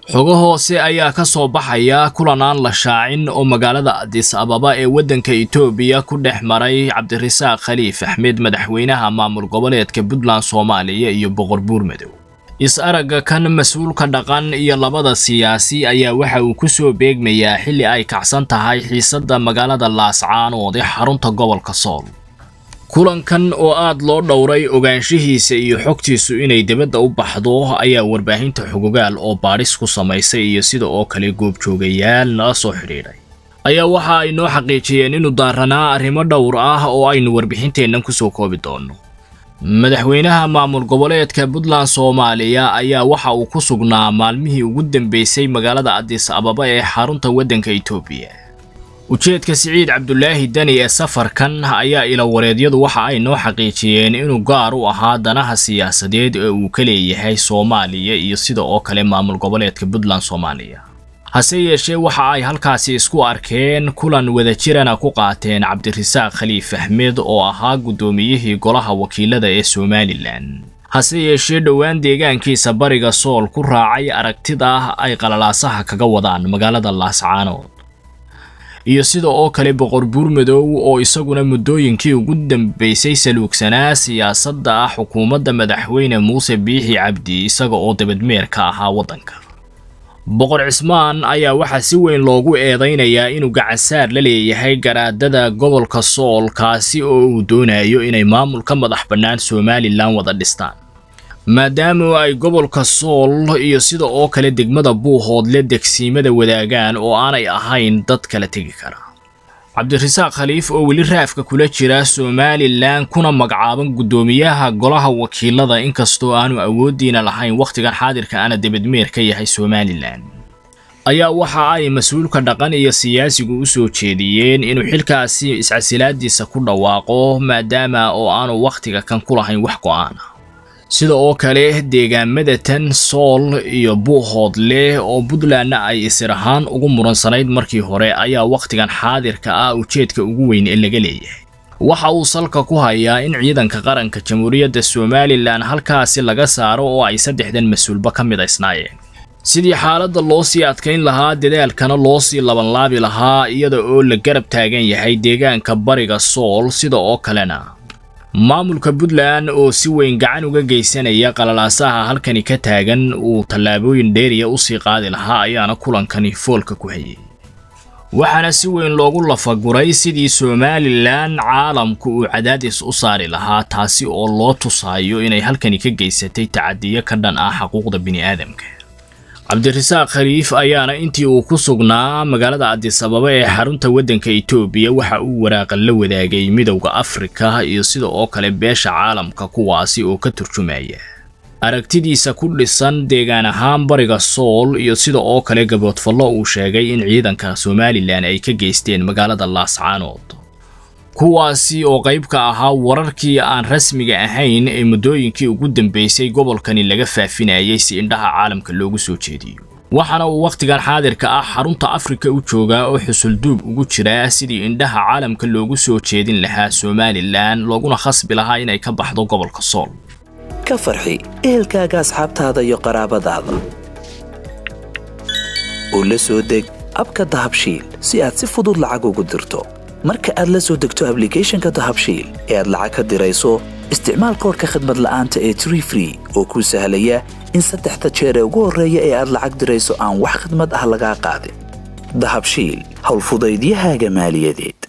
xogo hoose ayaa ka soo baxaya kulan aan la shaacin oo magaalada adis ababa ee waddanka itoobiya ku dhex maray cabdirasaaq khaliif axmed madaxweynaha maamul goboleedka puntland soomaaliya iyo boqor buurmadow is-aragga kan mas-uulka dhaqan iyo labada siyaasi ayaa waxa uu ku soo beegmayaa xilli ay kacsan tahay xiisadda magaalada laascaanood ee xarunta gobolka sool kulankan oo aad loo dhowray ogaanshihiisa iyo xogtiisu inay dibadda u baxdo ayaa warbaahinta xogogaal oo baadhis ku samaysay iyo sida oo kale goobjoogayaal nala soo xidhiidhay ayaa waxa ay noo xaqiijiyeen inuu daaranaa arrimo dhowr ah oo aynu warbixinteennan kusoo koobi doonno madaxweynaha maamul goboleedka puntland soomaaliya ayaa waxa uu ku sugnaa maalmihii ugu dambeysay magaalada adis ababa ee xarunta waddanka itoobiya ujeedka siciid cabdulaahi deni ee safarkan ayaa ilawareedyadu waxa ay noo xaqiijiyeen inuu gaar u ahaa danaha siyaasadeed ee uu ka leeyahay soomaaliya iyo sida oo kale maamul goboleedka puntland soomaaliya hase yeeshee waxa ay halkaasi isku arkeen kulan wadajirana ku qaateen cabdirasaaq khaliif axmed oo ahaa guddoomiyihii golaha wakiilada ee somalilan hase yeeshee dhowaan deegaankiisa bariga sool ku raacay aragtida ay qalalaasaha kaga wadaan magaalada laascaanood iyo sida oo kale boqor buurmadow oo isaguna muddooyinkii ugu dambeysay saluugsanaa siyaasadda ah xukuumadda madaxweyne muuse biixi cabdi isaga oo dabadmeer ka ahaa waddanka boqor cismaan ayaa waxaa si weyn loogu eedaynayaa inuu gacansaar la leeyahay garaadada gobolka sool kaasi oo uu doonayo inay maamul ka madax bannaan somalilan wada dhistaan maadaama ay gobolka sool iyo sida oo kale degmada buuhoodle degsiimada wadaagaan oo aanay ahayn dad kala tegi kara cabdirasaaq khaliif oo weli raafka kula jira somalilan kuna magacaaban guddoomiyaha golaha wakiilada inkastoo aanu awooddiina lahayn wakhtigan xaadirka ana debadmeer ka yahay somalilan ayaa waxa ay mas-uulka dhaqan iyo siyaasigu u soo jeediyeen inuu xilkaasi iscasilaadiisa ku dhawaaqo maadaama oo aanu wakhtiga kan ku lahayn wax go'aana sida oo kale deegaamada tan sool iyo buuhoodle oo puntlandna ay isir ahaan ugu muransanayd markii hore ayaa wakhtigan xaadirka ah ujeedka ugu weyn ee laga leeyahay waxa uu salka ku hayaa in ciidanka qaranka jamhuuriyadda somalilan halkaasi laga saaro oo ay saddexdan mas-uulba ka midaysnaayeen sidii xaaladda loo sii adkayn lahaa dadaalkana loo sii labanlaabi lahaa iyada oo la garab taagan yahay deegaanka bariga sool sida oo kalena maamulka puntland oo si weyn gacan uga geysanaya qalalaasaha halkani ka taagan uu tallaabooyin dheeriya usii qaadi lahaa ayaana kulankani foolka ku hayay waxaana si weyn loogu lafaguray sidii somalilan caalamku uu cadaadis u saari lahaa taasi oo loo tusaayo inay halkani ka geysatay tacadiyo ka dhan ah xuquuqda bini'aadamka cabdirasaaq khaliif ayaana intii uu ku sugnaa magaalada adis ababa ee xarunta waddanka itoobiya waxa uu waraaqan la wadaagay midowda afrika iyo sida oo kale beesha caalamka kuwaasi oo ka turjumaya aragtidiisa ku dhisan deegaan ahaan bariga sool iyo sida oo kale gaboodfallo uu sheegay in ciidanka somalilan ay ka geysteen magaalada laascaanood kuwaasi oo qayb ka ahaa wararkii aan rasmiga ahayn ee muddooyinkii ugu dambeysay gobolkani laga faafinayay si indhaha caalamka loogu soo jeediyo waxaana uu wakhtigan xaadirka ah xarunta afrika u joogaa oo xusulduub ugu jira sidii indhaha caalamka loogu soo jeedin lahaa somalilan looguna khasbi lahaa inay ka baxdo gobolka sool ka farxi ehelkaaga asxaabtaada iyo qaraabadaada oo la soo deg abka dahabshiil si aad si fudud lacag ugu dirto marka aad la soo degto ablicathonka dahabshiil ee aad lacag ka dirayso isticmaal koorka khadmad la'aanta ee tree free oo kuu sahlaya in saddexda jeer ee ugu horreeya ee aad lacag dirayso aan wax khadmad ah lagaa qaadin dahabshiil howlfudaydiyahaaga maaliyadeed